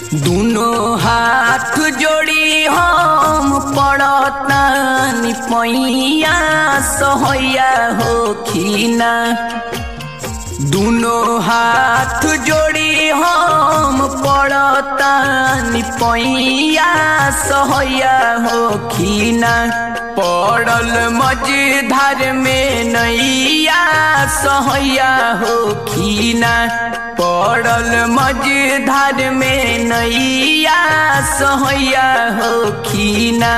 दुनो हाथ जोड़ी हम पड़तानी पैया सहैया हो खीना दुनो हाथ जोड़ी हम पड़तानी पैया सहैया हो खीना पड़ल मझधार में नैया सहैया हो खीना पड़ल मझधार में नैया सहैया हो खीना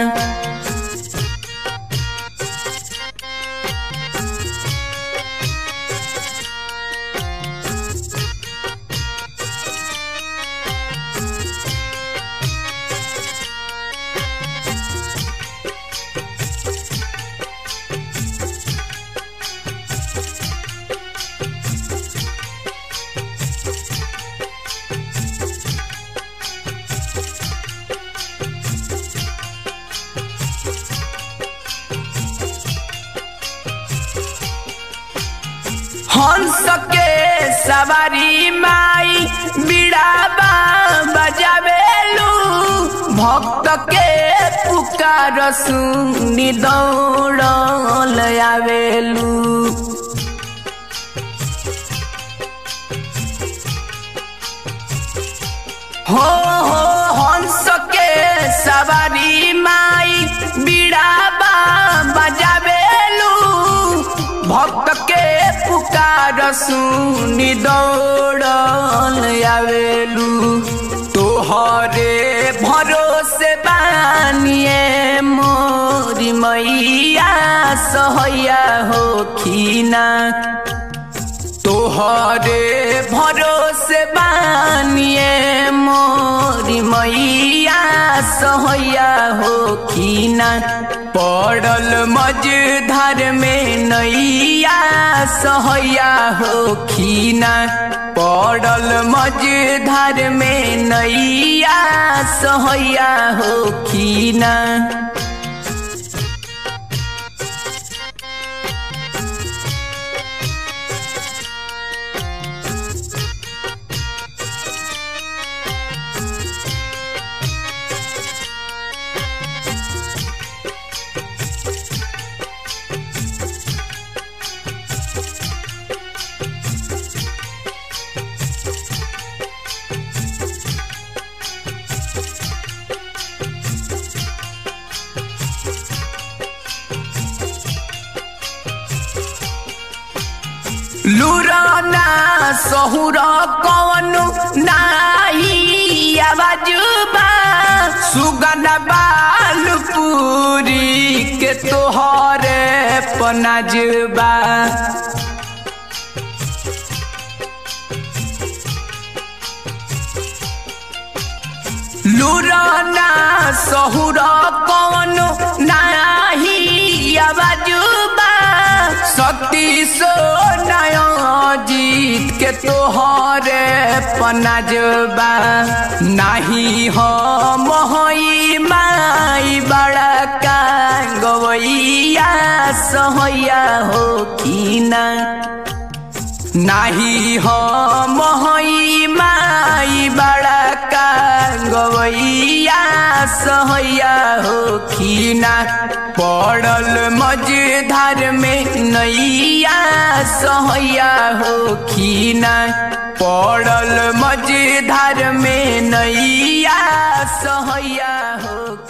हंस के सवारी माई बिड़ाबा बजावेलू भक्त के पुकार सुनी दौड़ल आवेलू हो हो हंस के सवारी माई बिड़ाबा बजावेलू भक्त के पुकार सुनी दौड़ल आवेलू तोहरे भरोसे बानिए मोरी मैया सहैया हो खीना तोहरे भरोसे बानिए मोरी मैया सहैया हो खीना पड़ल मझधार में नैया सहैया हो खीना पड़ल मझधार में नैया सहैया हो खीना लुराना सहुर कौन नाही आवाजुबा सुगन बालपुरी के तोहरे पनाजुबा लुराना सहुर कौन नाही आवाजुबा शक्ति सो नया जीत के तोहरे पनाजबा नाही हम हई माई बड़ा का गवैया सहैया हो खीना नाही हम हई माई बड़ा का गवैया सहैया हो खीना पड़ल मझधार में नैया सहैया हो खीना पड़ल मझधार में नैया सहैया हो